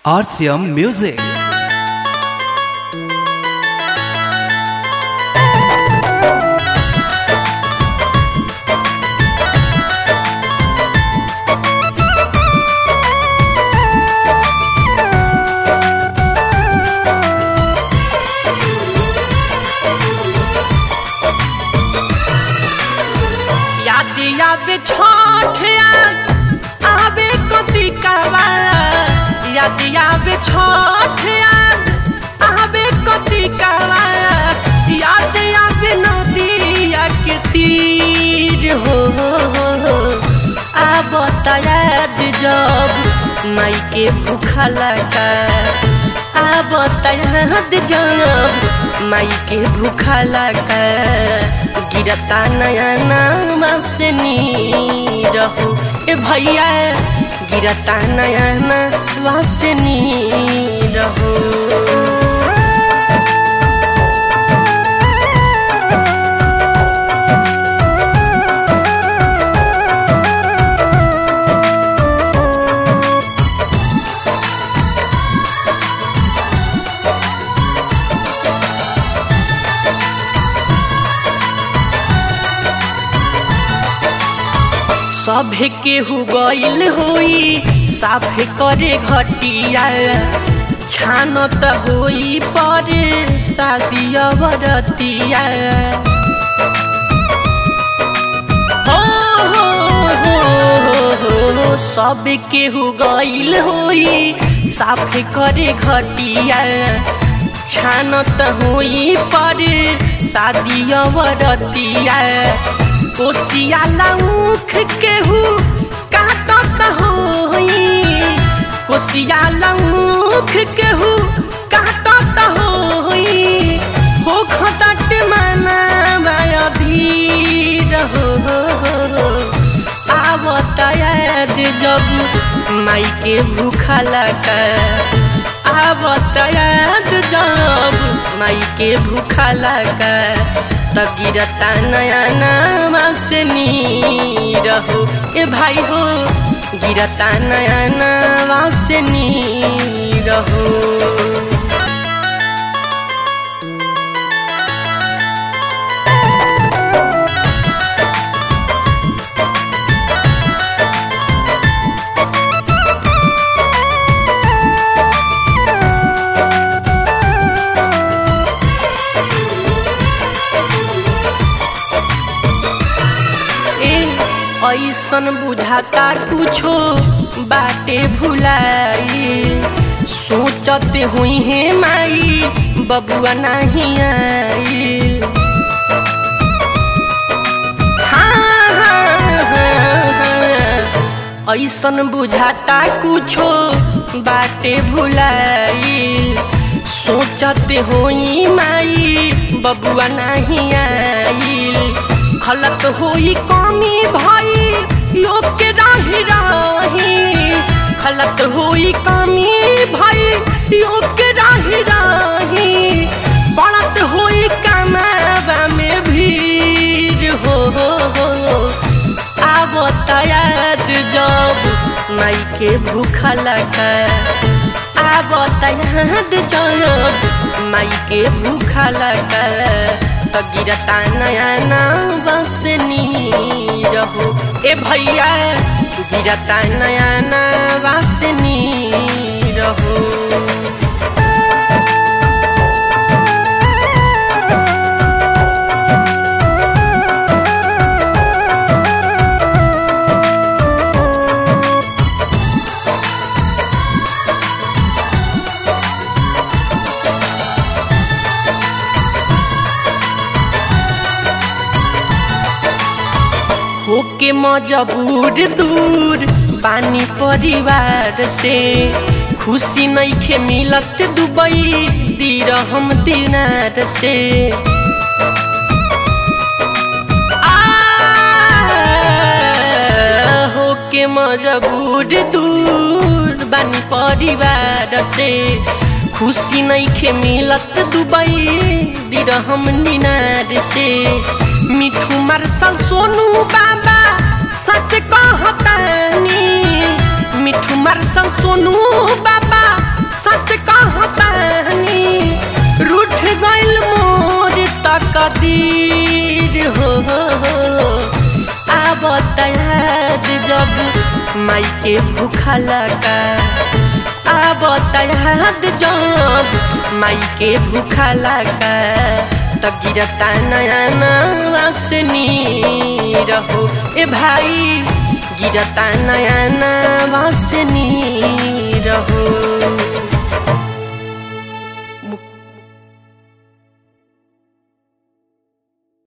RCM Music. याद आवे छठ याद आवे कतिकावा याद आवे छठ याद आवे कतिकावा याद आवे नदिया के तीर हो आब याद जब माई के भूखा लगा आब याद जब माई के भूखा लगा गिरता नया नामा से नी रहू ए भैया गिरता नया नामा से नी रहू सभे केहू गइल होई साफे करे घटिया छान त होई परे शादी बरतिया हो हो हो हो हो सब केहू गइल होई साफे करे घटिया छान त होई परे शादी बरतिया कोसिया लौख केहू काटत होई कोसिया लौख केहू काटत होई हो खटट मना माया भीर हो आवत याद जब माई के भूखा लगा आवत याद जब माई के भूखा लगा त गिरता नया नामा से नी रहू ए भाई हो गिरता नया नामा से नी रहू ऐसन बुझाता कुछो बाटे भुलाई सोचते हुई है माई बबुआ नहीं आई हाँ, हाँ, हाँ, हाँ। ऐसन बुझाता कुछो बाटे भुलाई सोचते होई माई बबुआ नहीं आई खलत होई कमी भाई योग के राही राही खलत होई कमी भाई योग के राही राही बढ़त होई कमावा में भीड़ हो हो हो आवत याद जब माई के भूखा लगा आवत याद जब माई के भूखा लगा तो गिरता नया नाम बस नी रहू ए भैया गिरता नया नाम बस नी रहू होके मजबूर दूर पानी परिवार से खुशी नहीं खे मिलत दुबई दीर हम दिनार से होके मजबूर दूर बानी परिवार से खुशी नहीं खे मिलत दुबई दीर हम दिनार से मिठू मार्शल सोनू बाबा सच कहतानी मिठू मार्शल सोनू बाबा माई के भूखा लगा अब याद जब माई के भूखा लगा त गिरता नया नवासनी रहो ए भाई गिरता नया नया